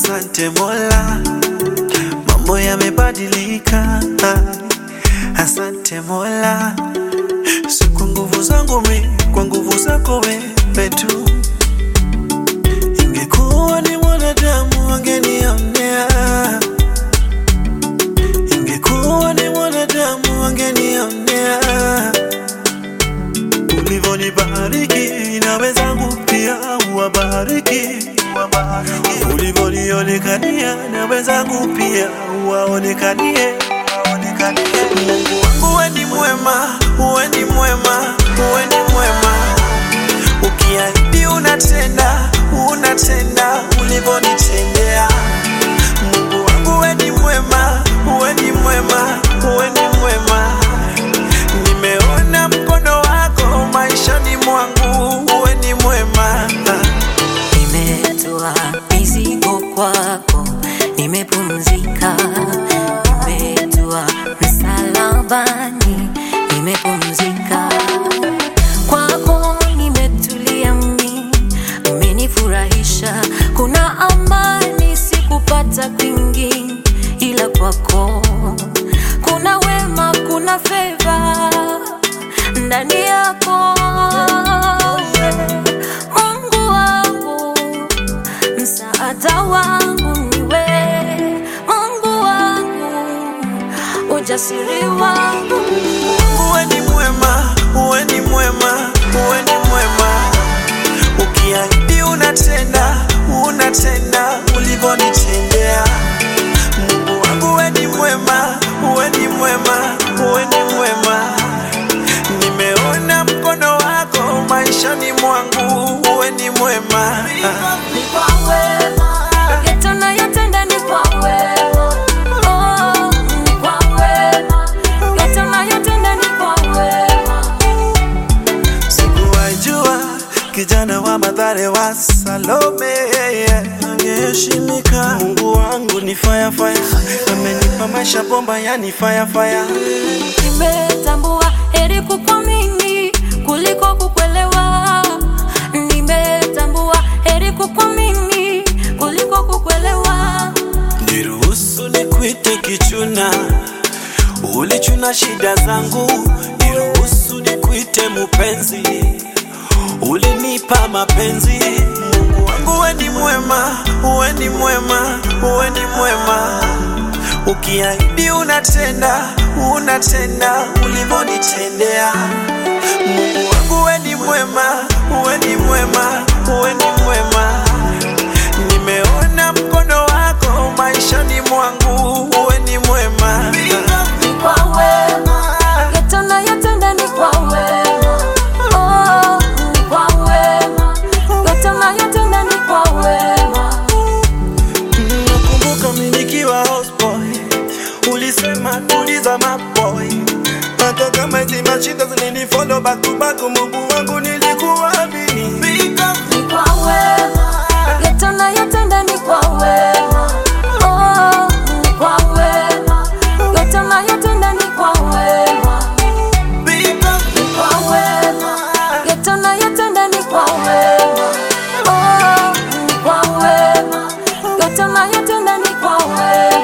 Asante Mola, mambo yamebadilika. Asante Mola, si kwa nguvu zangu mi, kwa nguvu zako wewe tu. Ingekuwa ni mwanadamu angenionea, ingekuwa ni mwanadamu angenionea. Ulivyonibariki na wenzangu pia uwabariki, ulivyonionekania na wenzangu pia uwaonekanie. Mungu wangu we ni mwema, we ni mwema, we ni mwema. Ukiahidi unatenda, unatenda ulivyonitendea. Mungu wangu we ni mwema, we ni mwema, we ni mwema. Nimeona mkono wako maishani mwangu, we ni mwema. Nimetoa mizigo kwako, nimepumzika. Nimetoa msalabani, nimepumzika. Kwako nimetulia mimi, umenifurahisha. Kuna amani sikupata kwingi, ila kwako kuna wema, kuna feva ndani yako Mungu wangu msaada wangu niwe Mungu wangu ujasiri wangu Uwe ni mwema, uwe ni mwema, uwe ni mwema. Ukiahidi unatenda, unatenda ulivyonitendea. Mungu wangu uwe ni mwema, uwe ni mwema, uwe ni mwema. Nimeona mkono wako maishani mwangu, uwe ni mwema. ni kwa wema yote unayotenda ni kwa wema oh ni kwa wema yote unayotenda ni kwa wema Sikuwajua kijana wa Mathare wa Salome angeheshimika. Mungu wangu ni fire fire, amenipa maisha bomba, yani fire fire. Nimetambua heri kukuamini kuliko kukuelewa. Nimetambua heri kukuamini kuliko kukuelewa. Niruhusu nikuite kichuna, ulichuna shida zangu. Niruhusu nikuite mupenzi, ulinipa mapenzi. Mungu wangu we ni mwema, we ni mwema, we ni mwema. Ukiahidi unatenda, unatenda ulivyonitendea. Mungu wangu we ni mwema, we ni mwema, we ni mwema. Nimeona mkono wako maishani mwangu, we ni mwema. Ni kwa wema yote unayotenda ni kwa wema. Oh, ni kwa wema yote unayotenda ni kwa wema. Nakumbuka mimi nikiwa houseboy, ulisema tuliza maboy, hata kama hizi mashida zilinifollow back to back, Mungu wangu nilikuamini. Ni kwa wema yote unayotenda ni kwa wema. Oh, ni kwa wema yote unayotenda ni kwa wema. Ni kwa wema yote unayotenda ni kwa wema. Oh, ni kwa wema yote unayotenda ni kwa wema.